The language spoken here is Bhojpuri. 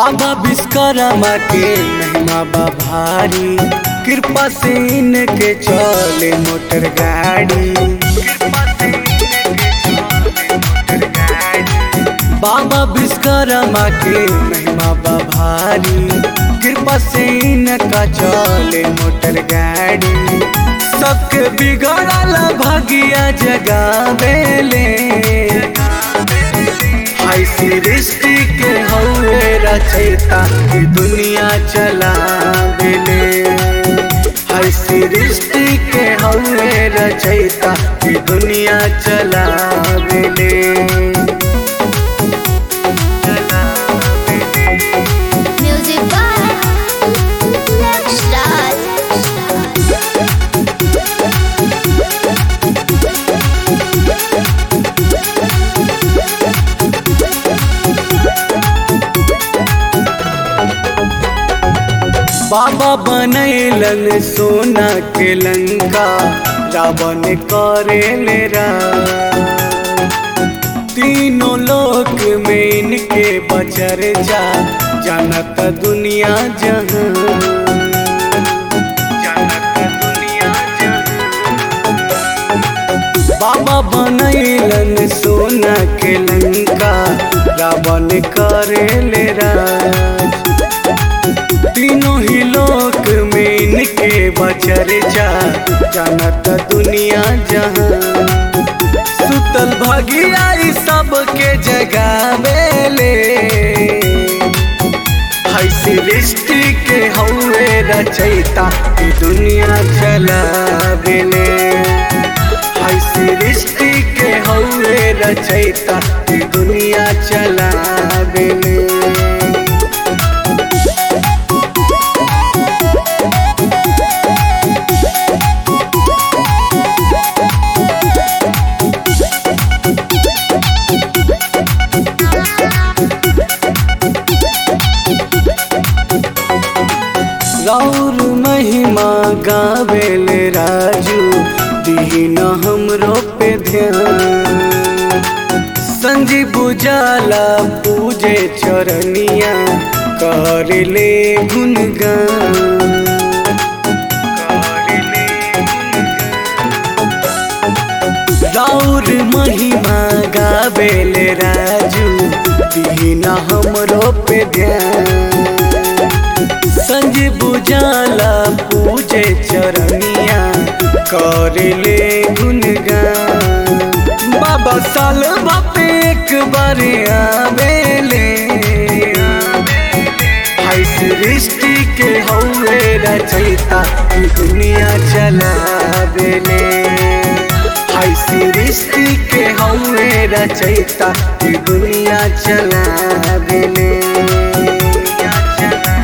बाबा विश्वकर्मा के महिमा बा भारी कृपा से इनके चले मोटर गाड़ी बाबा विश्वकर्मा के महिमा बा भारी कृपा से इनका चले मोटर गाड़ी सबके बिगड़ल भगिया जगावेले हाय सृष्टि के हौवे रचयिता ई दुनिया चलावेले हाय सृष्टि के हौवे रचयिता ई दुनिया चलावेले Music by Next बाबा बनैलन सोना के लंका रावण करे मेरा तीनों लोक में इनके बचर जा जानत दुनिया जहां जानत दुनिया जहां बाबा बनैलन सोना के लंका रावण करे ले राज तीनों ही लोक में इनके बचर जा जानत दुनिया जहां सुतल भगिया ई सबके जगावेले हाय सृष्टि के हौवे रचयिता ई दुनिया चलावेले हाय सृष्टि के हौवे रचयिता ई दुनिया चलावेले रौर महिमा गावेले राजू दीन हमरो पे ध्यान संजीव बुझाला पूजे चरनिया कर ले गुणगान करले राउर महिमा गावेले राजू दीना हमरो पे ध्यान संजीव बुझाला पूजे चरनिया करले गुणगान बाबा साल बापे एक बार आवेले हाय सृष्टि के हौवे रचयिता ई दुनिया चलावेले हाय सृष्टि के हौवे रचयिता ई दुनिया चलावेले दुनिया चलावेले